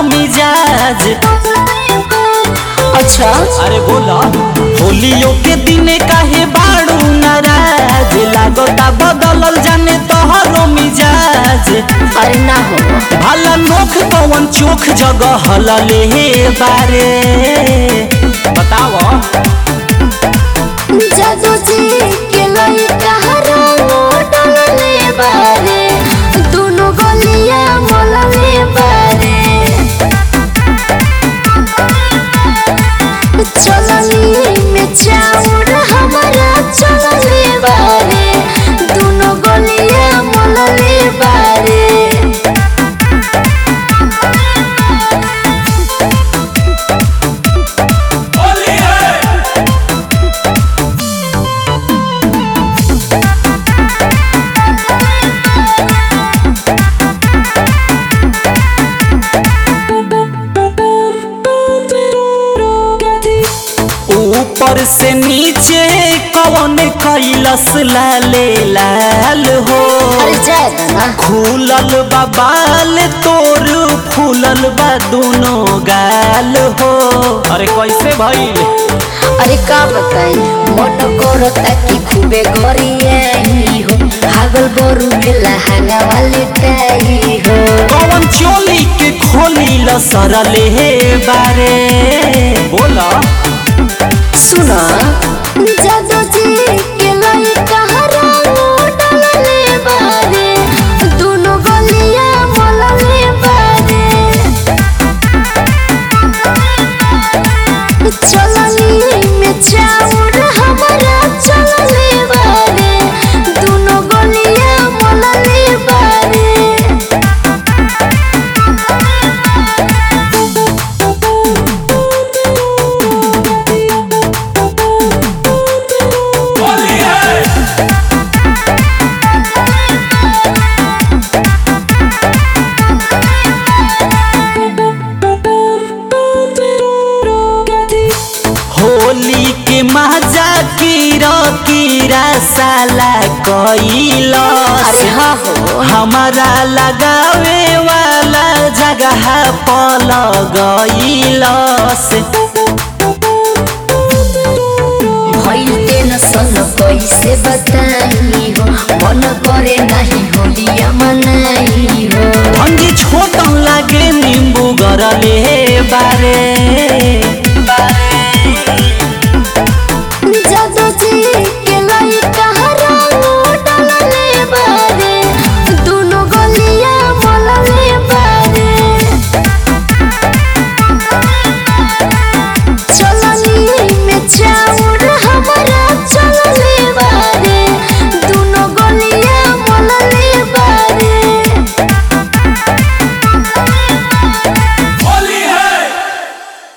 तोहरो मिजाज अच्छा अरे बोला होलियो के दिने काहे बाड़ू नाराज लागता बदलल जाने तोहरो मिजाज अरे ना हो भला नोख पवन चोख जगह हलले हे बारे बताओ जादू जी के लइका रंगो डलले बारे दुनु गलिया मोलले बारे चलनी में चाउर हमारा चलले बारे दुनु गलिया मोलले बारे ऊपर से नीचे कौन कैलस लाले लाल हो अरे जाए ना खुलल बा बाल तोर फूलल बा दोनों गाल हो अरे कैसे भइल अरे का बताई मोटो करता कि खूबे गरियाई हो हागल बरु बेला हागा वाली टाई हो कौन चोली के खोली ल सरले हे बारे बोला सुना जादू जी के लइका रंगो डलले बारे दुनु गलिया मोलले बारे चलनी में चाउर हमारा चलले बारे दुनु गलिया मोलले बारे होली के मजा कीरा कीरा साला कैलस अरे हाँ हो हमारा लगावे वाला जगह पल गईलस भइल टेंशन कैसे बताई हो मन करे नहीं होलिया मनाई